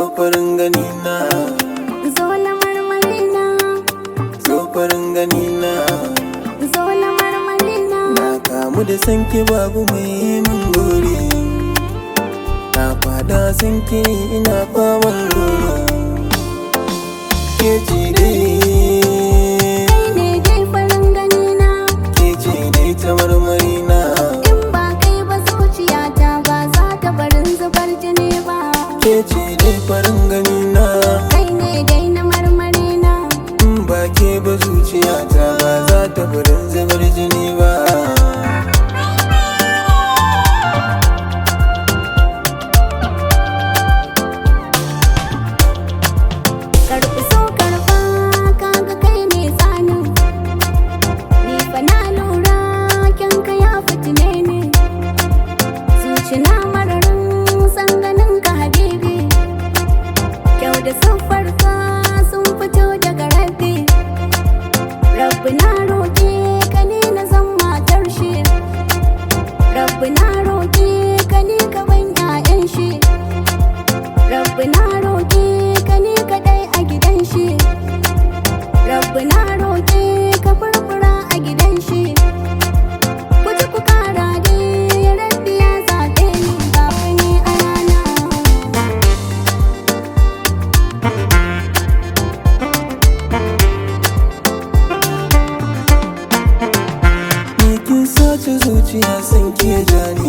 zo farin gani na zo na marmari na zo farin gani na zo na marmari na na kamu da sanki babu mai min gori na fada sanki ina faman roro ke ce dai kai ne dai farin gani na ke ce dai ta marmari na in ba kai ba zuciyata ba za ta barin zubar jini ba ke ce dai farin gani na kai ne dai na marmari na in ba ke ba zuciyata ba za ta furin zubar jini ba karɓi so karɓa kaga kai ne tsanin ni fa na lura kyanka ya fitine ne zuci na mararin sanganin ka habibi kyau da siffar ka sun fito daga rabbi rabbi na roƙe ka ne na zan matar shi rabbi na roƙe ka ne ka ban 'ya'yan shi rabbi na roƙe ka ne kaɗai a gidan shi rabbi na roƙe ka furfura a gidan shi ku ji ku kara dai rabbi ya zaɓe ni babu ni a rana ni kin sace zuciya san ke jani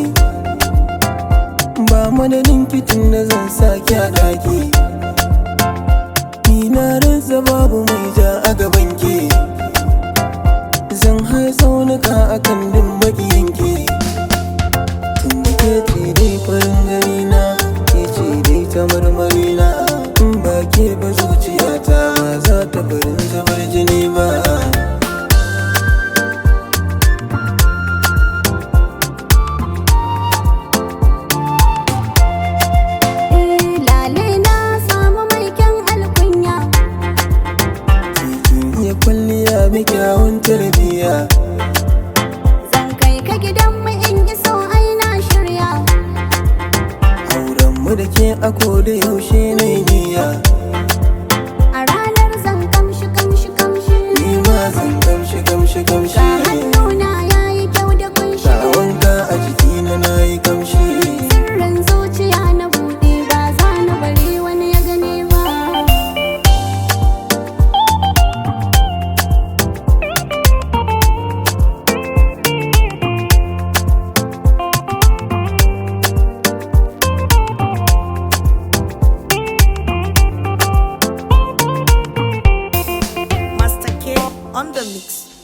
ba madadin kitin da zan sake a ɗaki ni na rantsa babu mai ja a gaban ke zan hai tsaunuka akan din makiyanki tun da ke ce dai farin gani na ke ce dai ta marmari na in ba ke ba zuciyata ba za ta farin zubar jini ba eh lale na samu mai kyan alkunya Kin iya kwalliya mai kyawun tarbiyya zan kai ka gidan mu in iso ai na shirya Auren mu da ke a da yaushe na niyya a ranar zan kamshi kamshi kamshi Ni ma zan gamshi gamshi gamshi ga hannuna yayi kyau da kunshi Ga wanka a jikina na yi kamshi sirrin zuciya na buɗe ba za na bari wani ya gane ba Master K on the mix.